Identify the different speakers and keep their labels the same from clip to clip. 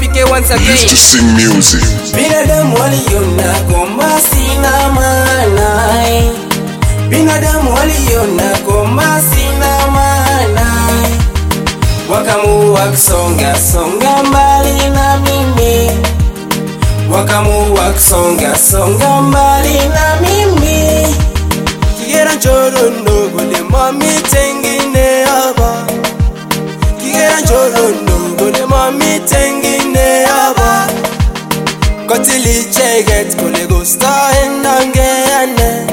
Speaker 1: PK once
Speaker 2: Used
Speaker 1: again.
Speaker 2: to sing music.
Speaker 3: Binadamu waliona kwamba sina maana, binadamu waliona kwamba sina maana, wakaamua kusonga songa mbali na mimi, wakaamua kusonga songa mbali na mimi. Kigera njoro ndogo lema mitengine hapa, Kigera njoro ndogo lema mitengine hapa Kotili cheget kole gusta endangeane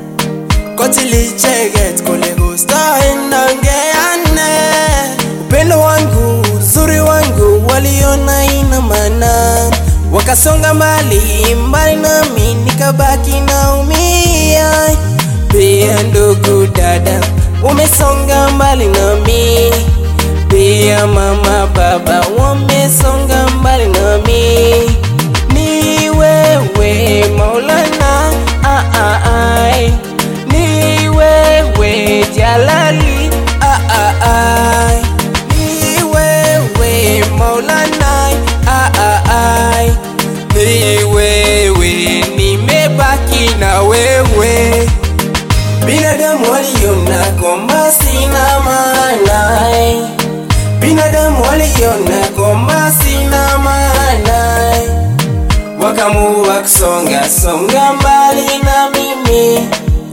Speaker 3: Kotili cheget kole gusta endangeane Upendo wangu, uzuri wangu waliona ina maana Wakasonga mbali, mbali nami nikabaki naumia Pia ndugu dada, umesonga mbali nami Pia mama baba, wamesonga mbali nami ni wewe Maulana ah, ah, ai. ni wewe Jalali ah, ah, ai. ni wewe Maulana ah, ah, ai. ni wewe nimebaki na wewe binadamu waliona kwamba sina maana binadamu waliona kwamba sina maana wakaamua kusonga songa mbali na mimi,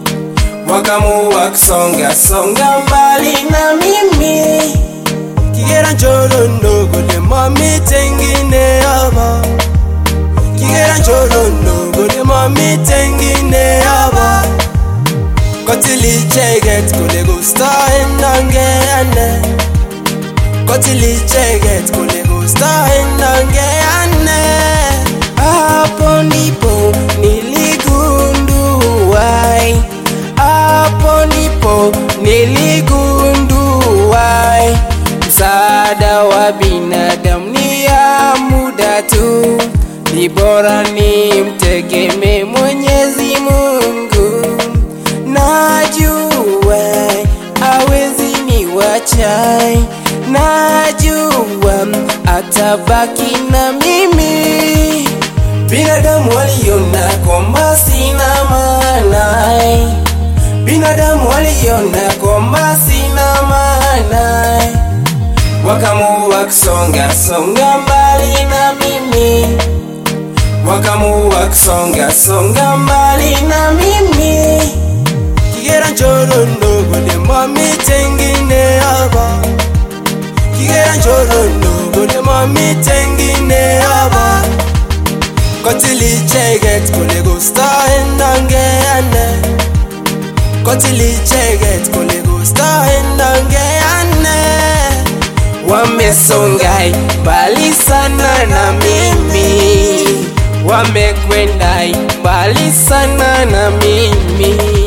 Speaker 3: wakaamua kusonga songa mbali na mimi. Kigera njoro ndogo lema mitengine hapa, Kigera njoro ndogo lema mitengine hapa. Kotili cheget kule gusta endangeane, Kotili cheget kule gusta endangeane hapo ndipo niligundua, hapo ndipo niligundua msaada wa binadamu ni ya muda tu, ni bora ni mtegeme Mwenyezi Mungu. Najua hawezi niwacha, najua atabaki na mimi. Binadamu waliona kwamba sina maana, binadamu waliona kwamba sina maana, wakaamua kusonga songa mbali na mimi, wakaamua kusonga songa mbali na mimi. Kigera njoro ndogo lema mitengine hapa, Kigera njoro ndogo lema mitengine hapa Kotili cheget kule gusta endangeane Kotili cheget kule gusta endangeane Wamesongai mbali sana na mimi Wamekwenda mbali sana na mimi